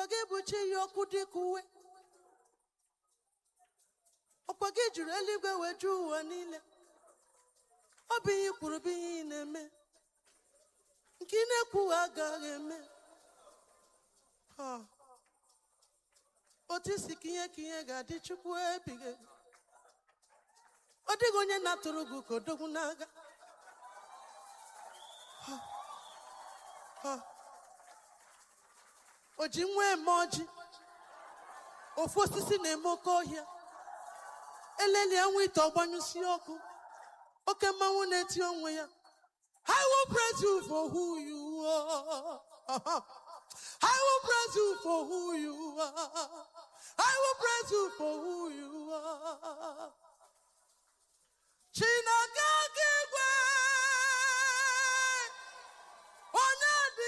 gị bụ chi ya ọkụ dịka uwe ọkwa gị jụrụ eluigwe wee jụọ ụwa niile ọ bụ ihe i kwuru bụ ihe ị na-eme nke ị na-ekwughị agaghị eme Ha. otu isi ka ihe ka ihe ga-adị chukwu ebighị ebi ọ dịghị onye na-atụrụ gị ka odogwu n'agha Ha. Ha. o ji nwa eme ọjị ofu osisi na-eme oke ọhịa eleli anwụ ite ọgbanyụsi ọkụ oke mmanwụ na-eti onwe ya I will praise you for who you are.